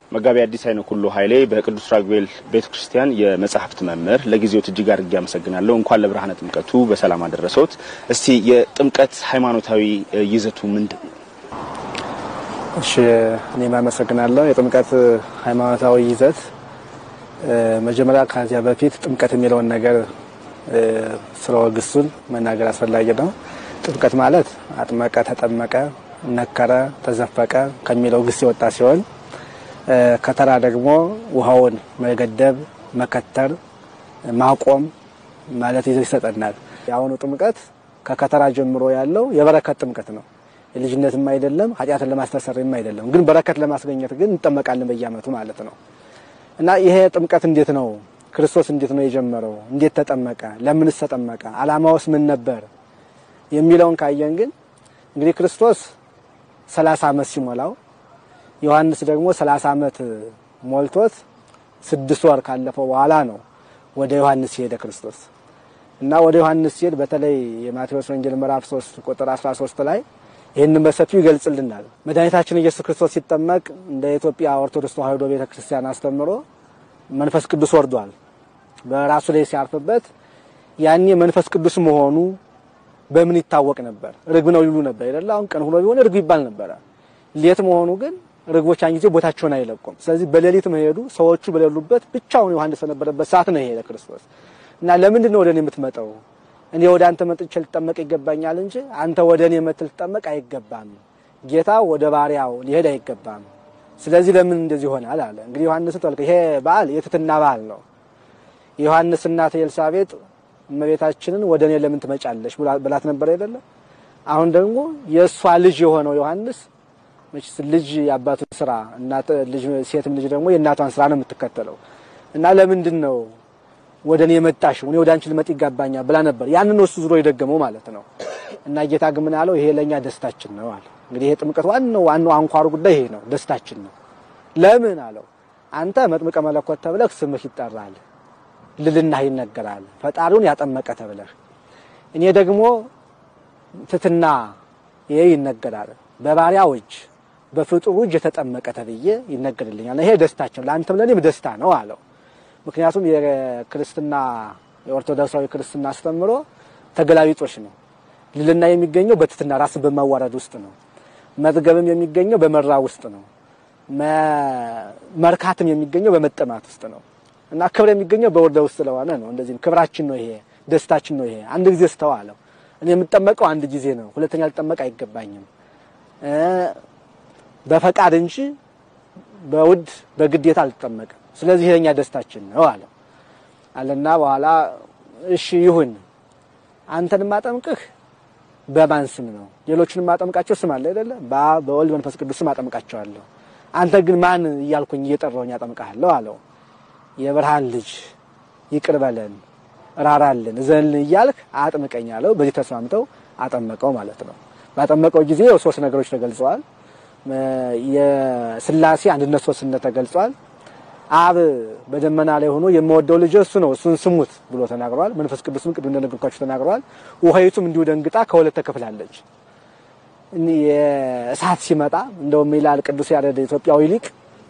መጋቢ አዲስ አይነ ኩሉ ኃይሌ በቅዱስ ራጉኤል ቤተ ክርስቲያን የመጽሐፍት መምህር፣ ለጊዜዎት እጅግ አድርጌ አመሰግናለሁ። እንኳን ለብርሃነ ጥምቀቱ በሰላም አደረሰዎት። እስቲ የጥምቀት ሃይማኖታዊ ይዘቱ ምንድን ነው? እሺ እኔም አመሰግናለሁ። የጥምቀት ሃይማኖታዊ ይዘት መጀመሪያ ከዚያ በፊት ጥምቀት የሚለውን ነገር ስርወ ግሱን መናገር አስፈላጊ ነው። ጥምቀት ማለት አጥመቀ፣ ተጠመቀ፣ ነከረ፣ ተዘፈቀ ከሚለው ግስ የወጣ ሲሆን ከተራ ደግሞ ውሃውን መገደብ፣ መከተር፣ ማቆም ማለት ይዘት ይሰጠናል። የአሁኑ ጥምቀት ከከተራ ጀምሮ ያለው የበረከት ጥምቀት ነው። የልጅነትም አይደለም፣ ኃጢአትን ለማስተሰርም አይደለም። ግን በረከት ለማስገኘት ግን እንጠመቃለን በየዓመቱ ማለት ነው። እና ይሄ ጥምቀት እንዴት ነው? ክርስቶስ እንዴት ነው የጀመረው? እንዴት ተጠመቀ? ለምንስ ተጠመቀ? ዓላማውስ ምን ነበር? የሚለውን ካየን ግን እንግዲህ ክርስቶስ ሰላሳ ዓመት ሲሞላው ዮሐንስ ደግሞ ሰላሳ ዓመት ሞልቶት ስድስት ወር ካለፈው በኋላ ነው ወደ ዮሐንስ ሲሄደ ክርስቶስ እና ወደ ዮሐንስ ሲሄድ በተለይ የማቴዎስ ወንጌል ምዕራፍ 3 ቁጥር 13 ላይ ይህንን በሰፊው ይገልጽልናል። መድኃኒታችን ኢየሱስ ክርስቶስ ሲጠመቅ እንደ ኢትዮጵያ ኦርቶዶክስ ተዋሕዶ ቤተክርስቲያን አስተምሮ መንፈስ ቅዱስ ወርዷል። በራሱ ላይ ሲያርፍበት ያኔ መንፈስ ቅዱስ መሆኑ በምን ይታወቅ ነበር? ርግብ ነው ይሉ ነበር አይደል? አሁን ቀን ሆኖ ቢሆን ርግብ ይባል ነበረ። ሌት መሆኑ ግን ርግቦች ያን ጊዜ ቦታቸውን አይለቁም። ስለዚህ በሌሊት መሄዱ ሰዎቹ በሌሉበት ብቻውን ዮሐንስ በነበረበት ሰዓት ነው የሄደ ክርስቶስ እና ለምንድን ነው ወደ እኔ የምትመጣው? እኔ ወደ አንተ መጥቼ ልጠመቅ ይገባኛል እንጂ አንተ ወደ እኔ መጥተህ ልትጠመቅ አይገባም። ጌታ ወደ ባሪያው ሊሄድ አይገባም። ስለዚህ ለምን እንደዚህ ይሆናል አለ። እንግዲህ ዮሐንስን ተልከ ይሄ በዓል የትህትና በዓል ነው። የዮሐንስ እናት ኤልሳቤጥ እመቤታችንን ወደ እኔ ለምን ትመጫለሽ ብላት ነበር አይደለም? አሁን ደግሞ የእሷ ልጅ የሆነው ዮሐንስ መቼስ ልጅ የአባቱን ስራ እናት ልጅ ሴትም ልጅ ደግሞ የእናቷን ስራ ነው የምትከተለው እና ለምንድን ነው ወደ እኔ የመጣሽው? እኔ ወደ አንቺ ልመጥ ይገባኛል ብላ ነበር። ያንን እሱ ዙሮ የደገመው ማለት ነው። እና ጌታ ግን ምን አለው? ይሄ ለኛ ደስታችን ነው አለ። እንግዲህ ይሄ ጥምቀት ዋናው ዋናው አንኳሩ ጉዳይ ይሄ ነው፣ ደስታችን ነው። ለምን አለው? አንተ መጥምቀ መለኮት ተብለህ ስምህ ይጠራል፣ ልልናህ ይነገራል፣ ፈጣሪውን ያጠመቀ ተብለህ እኔ ደግሞ ትትና ይሄ ይነገራል በባሪያው እጅ በፍጡሩ እጅ የተጠመቀ ተብዬ ይነገርልኛል። ይሄ ደስታችን ለአንተም ለእኔም ደስታ ነው አለው። ምክንያቱም የክርስትና የኦርቶዶክሳዊ ክርስትና አስተምሮ ተገላቢጦሽ ነው። ልልና የሚገኘው በትትና ራስን በማዋረድ ውስጥ ነው። መጥገብም የሚገኘው በመራ ውስጥ ነው። መርካትም የሚገኘው በመጠማት ውስጥ ነው እና ክብር የሚገኘው በውርደ ውስጥ ስለሆነ ነው። እንደዚህም ክብራችን ነው ይሄ ደስታችን ነው ይሄ። አንድ ጊዜ ስተው አለው እኔ የምጠመቀው አንድ ጊዜ ነው፣ ሁለተኛ ልጠመቅ አይገባኝም በፈቃድ እንጂ በውድ በግዴታ አልጠመቅም። ስለዚህ የኛ ደስታችን ነው አለ አለና በኋላ እሺ ይሁን፣ አንተን ማጠምቅህ በማን ስም ነው? ሌሎችን ማጠምቃቸው ስም አለ አይደለ? በአብ በወልድ መንፈስ ቅዱስ ስም አጠምቃቸዋለሁ። አንተ ግን ማን እያልኩኝ እየጠራሁኝ አጠምቃለሁ አለው። የብርሃን ልጅ ይቅር በለን፣ ራራልን፣ እዘንልን እያልክ አጥምቀኝ አለው። በዚህ ተስማምተው አጠመቀው ማለት ነው። ባጠመቀው ጊዜ ሶስት ነገሮች ተገልጸዋል። የስላሴ አንድነት ሶስትነት ተገልጿል። አብ በደመና ላይ ሆኖ የምወደው ልጅ እሱ ነው እሱን ስሙት ብሎ ተናግሯል። መንፈስ ቅዱስም ቅድም እንደነገርኳችሁ ተናግሯል። ውሃይቱም እንዲሁ ደንግጣ ከሁለት ተከፍላለች። የእሳት ሲመጣ እንደውም ይላል ቅዱስ ያሬድ ኢትዮጵያዊ ሊቅ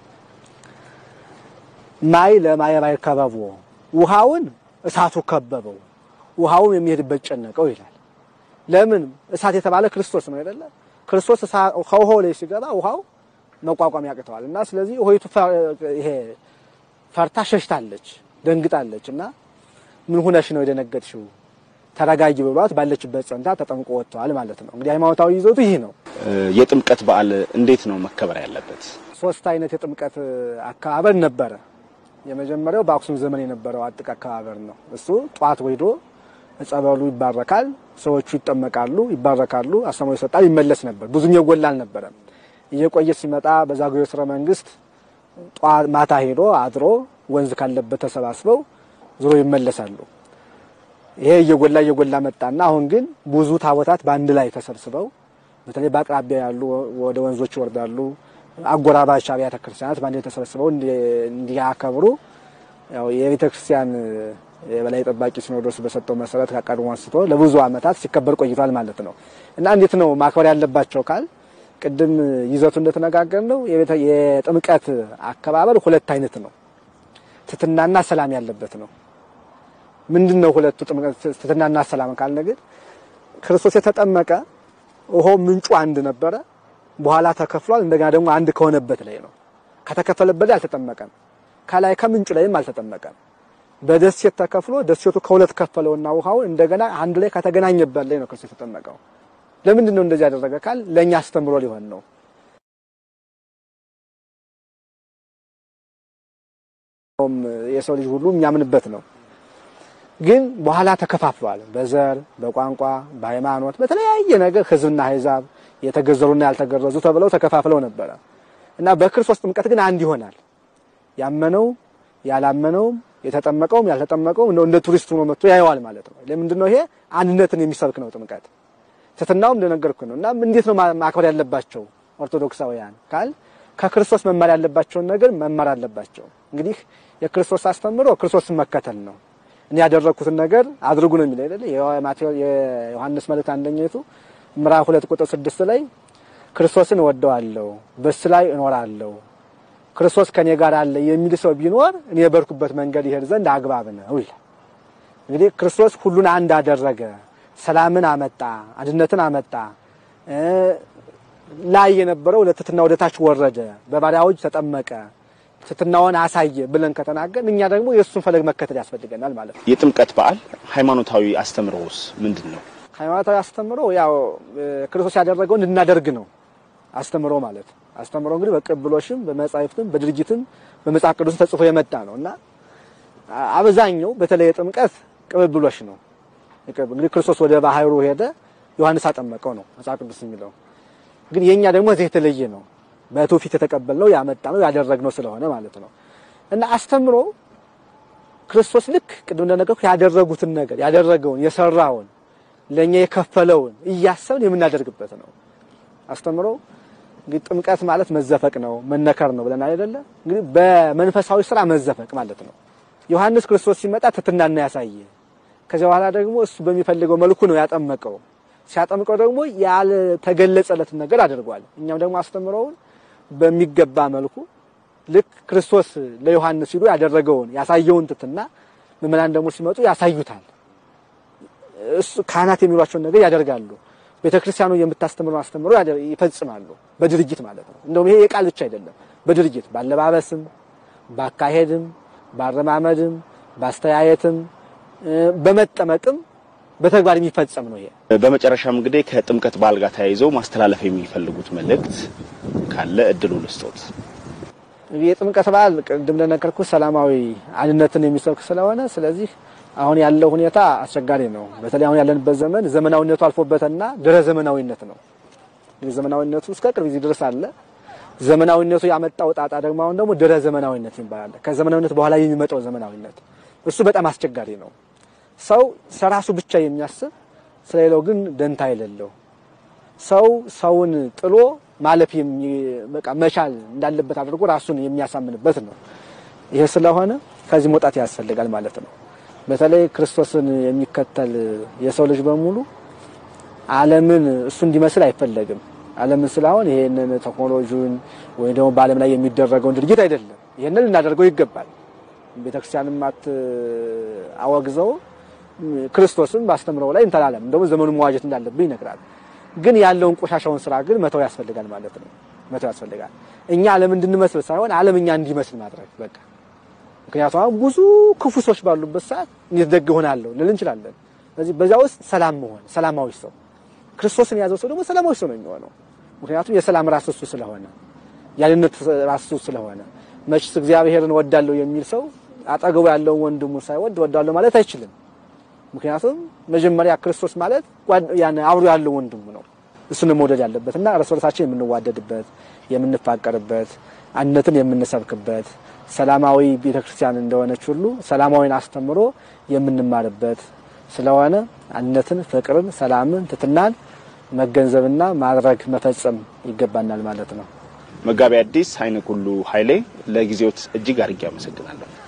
ማይ ለማየ ባይ ከበቦ ውሃውን እሳቱ ከበበው፣ ውሃውም የሚሄድበት ጨነቀው ይላል። ለምን እሳት የተባለ ክርስቶስ ነው አይደለ? ክርስቶስ ከውሃው ላይ ሲገባ ውሃው መቋቋም ያቅተዋል እና ስለዚህ ውሃይቱ ይሄ ፈርታ ሸሽታለች፣ ደንግጣለች እና ምን ሁነሽ ነው የደነገጥሽው? ተረጋጊ ብሏት ባለችበት ጸንታ ተጠምቆ ወጥተዋል ማለት ነው። እንግዲህ ሃይማኖታዊ ይዘቱ ይህ ነው። የጥምቀት በዓል እንዴት ነው መከበር ያለበት? ሶስት አይነት የጥምቀት አከባበር ነበረ። የመጀመሪያው በአክሱም ዘመን የነበረው አጥቅ አከባበር ነው። እሱ ጧት ወይዶ ጸበሉ ይባረካል፣ ሰዎቹ ይጠመቃሉ፣ ይባረካሉ፣ አስተምሮ ይሰጣል፣ ይመለስ ነበር። ብዙም የጎላ አልነበረም። እየቆየ ሲመጣ በዛጉዌ ሥርወ መንግስት ማታ ሄዶ አድሮ ወንዝ ካለበት ተሰባስበው ዞሮ ይመለሳሉ። ይሄ እየጎላ እየጎላ መጣና አሁን ግን ብዙ ታቦታት በአንድ ላይ ተሰብስበው በተለይ በአቅራቢያ ያሉ ወደ ወንዞች ይወርዳሉ። አጎራባች አብያተ ክርስቲያናት በአንድ ላይ ተሰብስበው እንዲያከብሩ ያው የቤተ ክርስቲያን የበላይ ጠባቂ ሲኖዶስ በሰጠው መሰረት ከቀድሞ አንስቶ ለብዙ ዓመታት ሲከበር ቆይቷል ማለት ነው። እና እንዴት ነው ማክበር ያለባቸው ካል ቅድም ይዘቱ እንደተነጋገር ነው የጥምቀት አከባበር ሁለት አይነት ነው። ትሕትናና ሰላም ያለበት ነው። ምንድን ነው ሁለቱ ጥምቀት ትሕትናና ሰላም ካልነ ግን ክርስቶስ የተጠመቀ ውሃው ምንጩ አንድ ነበረ፣ በኋላ ተከፍሏል። እንደገና ደግሞ አንድ ከሆነበት ላይ ነው። ከተከፈለበት ላይ አልተጠመቀም፣ ከላይ ከምንጩ ላይም አልተጠመቀም። በደሴት ተከፍሎ ደሴቱ ከሁለት ከፈለውና ውሃውን እንደገና አንድ ላይ ከተገናኘበት ላይ ነው ክርስቶስ የተጠመቀው። ለምንድን ነው እንደዚህ ያደረገ ካል ለኛ አስተምሮ ሊሆን ነው። የሰው ልጅ ሁሉ የሚያምንበት ነው። ግን በኋላ ተከፋፍሏል። በዘር፣ በቋንቋ፣ በሃይማኖት፣ በተለያየ ነገር ሕዝብና አሕዛብ የተገዘሩና ያልተገረዙ ተብለው ተከፋፍለው ነበረ እና በክርስቶስ ጥምቀት ግን አንድ ይሆናል። ያመነው ያላመነውም የተጠመቀውም ያልተጠመቀውም እንደ ቱሪስት ሆኖ መጥቶ ያየዋል ማለት ነው። ለምንድን ነው ይሄ አንድነትን የሚሰብክ ነው ጥምቀት። ትሕትናውም እንደነገርኩ ነው እና እንዴት ነው ማክበር ያለባቸው ኦርቶዶክሳውያን ካል ከክርስቶስ መማር ያለባቸውን ነገር መማር አለባቸው። እንግዲህ የክርስቶስ አስተምሮ ክርስቶስን መከተል ነው። እኔ ያደረግኩትን ነገር አድርጉ ነው የሚለው አይደል? የዮሐንስ መልእክት አንደኛይቱ ምዕራፍ ሁለት ቁጥር ስድስት ላይ ክርስቶስን እወደዋለሁ በሱ ላይ እኖራለሁ ክርስቶስ ከኔ ጋር አለ የሚል ሰው ቢኖር እኔ የበርኩበት መንገድ ይሄድ ዘንድ አግባብ ነው ይላል። እንግዲህ ክርስቶስ ሁሉን አንድ አደረገ፣ ሰላምን አመጣ፣ አንድነትን አመጣ። ላይ የነበረው ለትሕትና ወደ ታች ወረደ፣ በባሪያዎች ተጠመቀ፣ ትሕትናውን አሳየ ብለን ከተናገር እኛ ደግሞ የእሱን ፈለግ መከተል ያስፈልገናል ማለት ነው። የጥምቀት በዓል ሃይማኖታዊ አስተምሮውስ ምንድን ነው? ሃይማኖታዊ አስተምሮ ያው ክርስቶስ ያደረገውን እንድናደርግ ነው አስተምሮ ማለት አስተምሮ እንግዲህ በቅብሎሽም በመጻሕፍትም በድርጅትም በመጽሐፍ ቅዱስ ተጽፎ የመጣ ነው እና አብዛኛው በተለይ ጥምቀት ቅብብሎሽ ነው። እንግዲህ ክርስቶስ ወደ ባህሩ ሄደ፣ ዮሐንስ አጠመቀው ነው መጽሐፍ ቅዱስ የሚለው። ግን የኛ ደግሞ እዚህ የተለየ ነው። በትውፊት የተቀበልነው ያመጣ ነው ያደረግነው ስለሆነ ማለት ነው እና አስተምሮ ክርስቶስ ልክ ቅድም እንደነገርኩ ያደረጉትን ነገር ያደረገውን የሰራውን ለኛ የከፈለውን እያሰብን የምናደርግበት ነው አስተምሮ እንግዲህ ጥምቀት ማለት መዘፈቅ ነው መነከር ነው ብለን አይደለ? እንግዲህ በመንፈሳዊ ስራ መዘፈቅ ማለት ነው። ዮሐንስ ክርስቶስ ሲመጣ ትሕትናን ያሳየ፣ ከዚያ በኋላ ደግሞ እሱ በሚፈልገው መልኩ ነው ያጠመቀው። ሲያጠምቀው ደግሞ ያልተገለጸለትን ነገር አድርጓል። እኛም ደግሞ አስተምረውን በሚገባ መልኩ ልክ ክርስቶስ ለዮሐንስ ሲሉ ያደረገውን ያሳየውን ትሕትና ምዕመናን ደግሞ ሲመጡ ያሳዩታል። እሱ ካህናት የሚሏቸውን ነገር ያደርጋሉ። ቤተክርስቲያኑ የምታስተምረው አስተምሮ ይፈጽማሉ። በድርጅት ማለት ነው። እንደውም ይሄ የቃል ብቻ አይደለም። በድርጅት ባለባበስም፣ ባካሄድም፣ ባረማመድም፣ ባስተያየትም፣ በመጠመቅም በተግባር የሚፈጸም ነው። ይሄ በመጨረሻም እንግዲህ ከጥምቀት በዓል ጋር ተያይዘው ማስተላለፍ የሚፈልጉት መልእክት ካለ እድሉ ልስጦት። የጥምቀት በዓል ቅድም እንደነገርኩት ሰላማዊ አንድነትን የሚሰብክ ስለሆነ ስለዚህ አሁን ያለው ሁኔታ አስቸጋሪ ነው። በተለይ አሁን ያለንበት ዘመን ዘመናዊነቱ አልፎበትና ድረ ዘመናዊነት ነው። እንግዲህ ዘመናዊነቱ እስከ ቅርብ ጊዜ ድረስ አለ። ዘመናዊነቱ ያመጣው ጣጣ ደግሞ አሁን ደግሞ ድረ ዘመናዊነት ይባላል። ከዘመናዊነት በኋላ የሚመጣው ዘመናዊነት እሱ በጣም አስቸጋሪ ነው። ሰው ስለራሱ ብቻ የሚያስብ ስለሌላው ግን ደንታ የሌለው ሰው ሰውን ጥሎ ማለፍ በቃ መቻል እንዳለበት አድርጎ ራሱን የሚያሳምንበት ነው። ይሄ ስለሆነ ከዚህ መውጣት ያስፈልጋል ማለት ነው። በተለይ ክርስቶስን የሚከተል የሰው ልጅ በሙሉ ዓለምን እሱ እንዲመስል አይፈለግም። ዓለምን ስላሁን ይሄንን ቴክኖሎጂውን ወይ ደግሞ በዓለም ላይ የሚደረገውን ድርጊት አይደለም። ይሄንን ልናደርገው ይገባል። ቤተክርስቲያንም አት አወግዘው ክርስቶስም ባስተምረው ላይ እንተላለም ደግሞ ዘመኑን መዋጀት እንዳለብን ይነግራል። ግን ያለውን ቆሻሻውን ስራ ግን መተው ያስፈልጋል ማለት ነው። መተው ያስፈልጋል። እኛ ዓለም እንድንመስል ሳይሆን ዓለም እኛ እንዲመስል ማድረግ በቃ ምክንያቱም አሁን ብዙ ክፉ ሰዎች ባሉበት ሰዓት እንዴት ደግ እሆናለሁ ልል እንችላለን። ስለዚህ በዚያ ውስጥ ሰላም መሆን ሰላማዊ ሰው ክርስቶስን የያዘው ሰው ደግሞ ሰላማዊ ሰው ነው የሚሆነው። ምክንያቱም የሰላም ራስ እሱ ስለሆነ ያንነት ራስ እሱ ስለሆነ መችስ እግዚአብሔርን ወዳለሁ የሚል ሰው አጠገቡ ያለውን ወንድሙን ሳይወድ ወዳለሁ ማለት አይችልም። ምክንያቱም መጀመሪያ ክርስቶስ ማለት ያን አብሮ ያለው ወንድሙ ነው። እሱን መውደድ ያለበትና እርስ በርሳችን የምንዋደድበት የምንፋቀርበት አንድነትን የምንሰብክበት ሰላማዊ ቤተክርስቲያን እንደሆነች ሁሉ ሰላማዊን አስተምሮ የምንማርበት ስለሆነ አንድነትን፣ ፍቅርን፣ ሰላምን፣ ትሕትናን መገንዘብና ማድረግ መፈጸም ይገባናል ማለት ነው። መጋቢ ሐዲስ አይነ ኩሉ ኃይሌ ለጊዜዎት እጅግ አድርጌ አመሰግናለሁ።